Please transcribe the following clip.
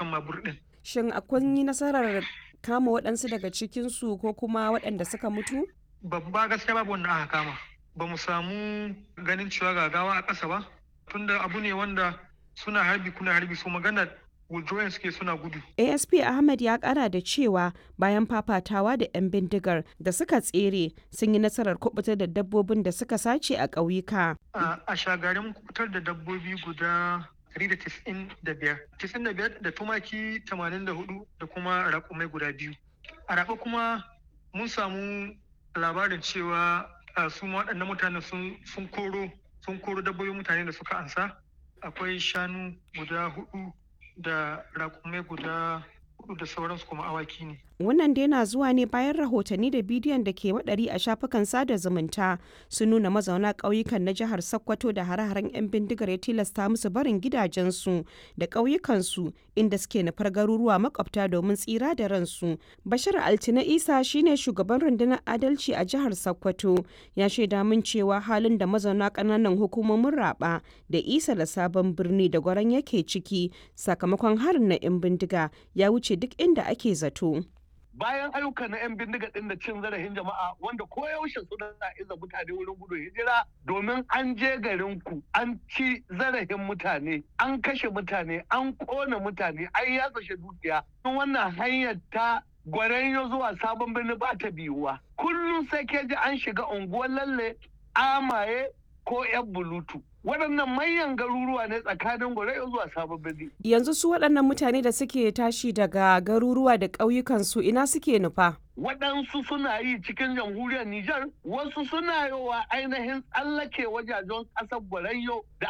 kan mabur ɗin. Shin akwai yi nasarar kama waɗansu daga cikinsu ko kuma waɗanda suka mutu? Babba gaskiya babu wanda aka kama. Ba mu samu ganin cewa gagawa a ƙasa ba, tunda abu ne wanda suna harbi kuna harbi su magana withdrawing suke suna gudu. asp ahmed ya kara da cewa bayan fafatawa da 'yan bindigar da suka tsere sun yi nasarar kubutar da dabbobin da suka sace a ƙauyuka. a shagarin kubutar da dabbobi guda 195 95 da tumaki 84 da kuma raƙumai guda biyu a raɓa kuma mun samu labarin cewa su waɗannan mutane sun koro sun koro dabbobin mutane da suka ansa akwai shanu guda hudu da raƙumai guda hudu da sauransu kuma awaki ne. Wannan dai na zuwa ne bayan rahotanni da bidiyon da ke waɗari a shafukan sada zumunta sun nuna mazauna ƙauyukan na jihar Sokoto da hare-haren 'yan bindigar ya tilasta musu barin gidajensu da ƙauyukansu inda suke nufar garuruwa makwabta domin tsira da ransu. Bashir Altina Isa shine shugaban rundunar adalci a jihar Sokoto ya shaida min cewa halin da mazauna ƙananan hukumomin raba da isa da sabon birni da gwaran yake ciki sakamakon harin na 'yan bindiga ya wuce duk inda ake zato. bayan ayyukan na 'yan bindiga ɗin da cin zarafin jama'a wanda koyaushe suna iza mutane wurin gudun hijira domin an je garin ku an ci zarafin mutane an kashe mutane an kona mutane an yatsa dukiya wannan hanyar ta gwaranyo zuwa sabon birni ba ta biyuwa kullum sai ke ji an shiga unguwar lalle amaye ko 'yan bulutu waɗannan manyan garuruwa ne tsakanin gwarai zuwa sabon birni. Yanzu su waɗannan mutane da suke tashi daga garuruwa da ƙauyukansu ina suke nufa? Waɗansu suna yi cikin jamhuriyar Nijar, wasu suna yi wa ainihin tsallake wajajen ƙasar Gwarayyo da